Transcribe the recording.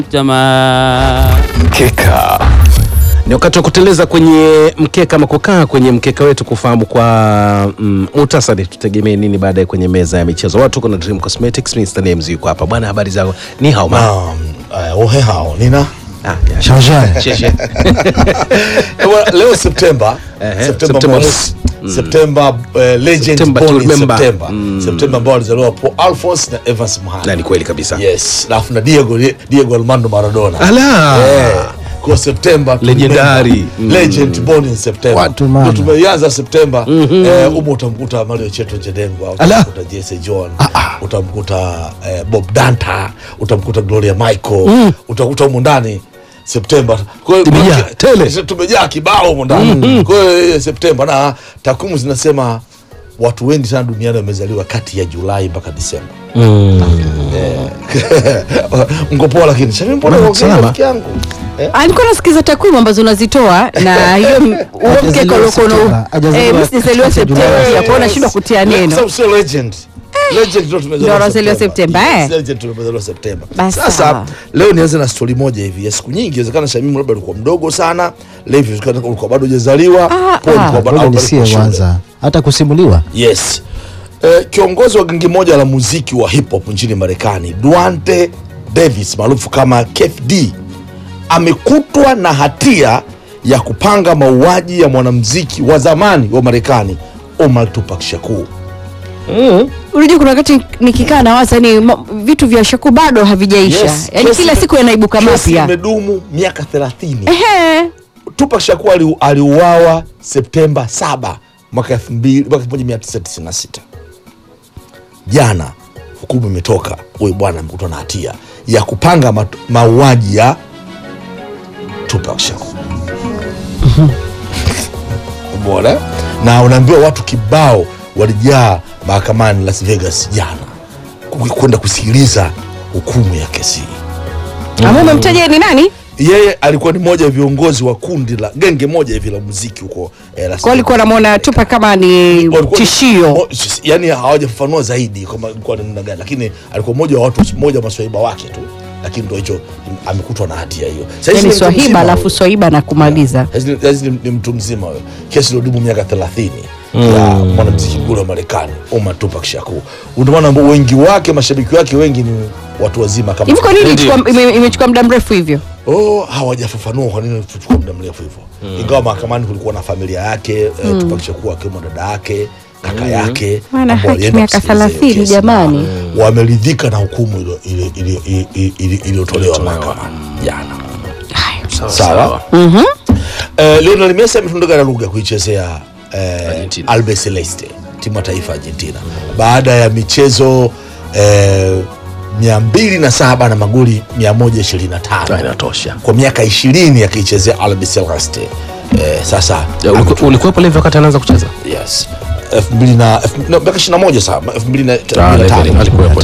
Jamaa Mkeka ni wakati wa kuteleza kwenye mkeka ama kukaa kwenye mkeka wetu kufahamu kwa mm, muhtasari tutegemee nini baadaye kwenye meza ya michezo. Watu kuna Dream Cosmetics, Mr. Names yuko hapa bwana, habari zako? Ni hao ma Naam, eh, ohe hao nina ah, ya, Shangshai. sheshe. Eh, bwana, leo Septemba Ehe, Septemba Septemba mosi Septemba eh, legend September born to in remember. September Septemba ambao alizaliwa Paul Alphonse na Evans Na Mhana ni kweli kabisa. yes alafu na Diego Diego Armando Maradona Ala. Eh, kwa Septemba to Legendary. remember. Mm. legend born in September Watu maana. Ndio tumeianza Septemba eh, umo utamkuta Mario Cheto Njedengwa Ala. utamkuta Jesse John utamkuta eh, Bob Danta utamkuta Gloria Michael utakuta humo ndani Septemba kwa hiyo Tumejaa, kwa- tele. tumejaa kibao humo ndani kwa hiyo eh, Septemba na takwimu zinasema watu wengi sana duniani wamezaliwa kati ya Julai mpaka Disemba mko poa lakini sasa mbona Mbona unaongea salama? rafiki yangu eh? alikuwa nasikiza takwimu ambazo unazitoa na hiyo m- huo mkeka uliokuwa Septemba. na Hajazaliwa eh, mimi sijazaliwa Septemba Julai. pia kwa hiyo nashindwa kutia Kwa neno sababu sio legend legend ndio tumezaliwa Ndio wanazaliwa Septemba, eh? Yes, legend tumezaliwa Septemba Basi sasa sawa. leo nianze na story moja hivi ya siku nyingi inawezekana Shamimu labda ulikuwa mdogo sana Levi inawezekana ulikuwa bado hujazaliwa Ah, Paul ah. ulikuwa bado Ngoja au bado nisie uko shule. kwanza hata kusimuliwa Yes. Eh, kiongozi wa gengi moja la muziki wa hip hop nchini Marekani, Duante Davis maarufu kama Kef D amekutwa na hatia ya kupanga mauaji ya mwanamuziki wa zamani wa Marekani Omar Tupac Shakur. unajua kuna wakati nikikaa na waza ni ma- vitu vya shaku bado havijaisha Yes, yaani kesi kila ime- siku yanaibuka Kesi mapya imedumu miaka 30. Ehe. Tupac Shakur ali- aliuawa Septemba 7 mwaka 2000 mwaka 1996. Jana hukumu imetoka, huyu bwana amekutwa na hatia ya kupanga mat- mauaji ya Tupac Shakur. Umeona? Na unaambiwa watu kibao walijaa mahakamani Las Vegas jana ku- kwenda kusikiliza hukumu ya kesi hii Ama umemtaja ni nani yeye alikuwa ni mmoja wa viongozi wa kundi la genge moja hivi la muziki huko eh, Las kwa alikuwa anamwona tupa kama ni Walikuwa- tishio o- s- yani hawajafafanua zaidi kwamba alikuwa ni namna gani lakini alikuwa mmoja wa watu mmoja wa maswahiba wake tu lakini ndo hicho amekutwa na hatia hiyo Sasa hizi yani ni mtu swahiba mzima alafu huyo. swahiba na kumaliza Hizi ni- hizi ni, ni mtu mzima huyo kesi iliodumu miaka 30 ya mwanamziki nguli wa Marekani Omar Tupac Shakur ndio maana ambao wengi wake mashabiki wake wengi ni watu wazima kama hivi kwa nini Ndio. ilichukua- ime- imechukua muda mrefu hivyo Oh, hawajafafanua kwa nini tuchukua muda mrefu hivyo ingawa mahakamani kulikuwa na familia yake mm. Tupac Shakur akiwemo dada yake kaka yake Wana ambao haki walienda miaka kusikiliza hiyo 30 kesi. jamani. Na wameridhika na hukumu ilo- ile- ile- ile- ile- ile- iliyotolewa mahakamani jana sawa Eh, Lionel Messi ametunduka na lugha kuichezea eh, Argentina. Albe Celeste timu ya taifa ya Argentina baada ya michezo eh, mia mbili na saba na magoli 125 Inatosha. kwa miaka ishirini akiichezea Albi Celeste. Eh, sasa Ya, uliku- ametu- Ulikuwepo Levi wakati anaanza kucheza? yes elfu mbili na elfu- no, miaka ishirini na moja saa elfu mbili na Ah, Levi tano. alikuwepo.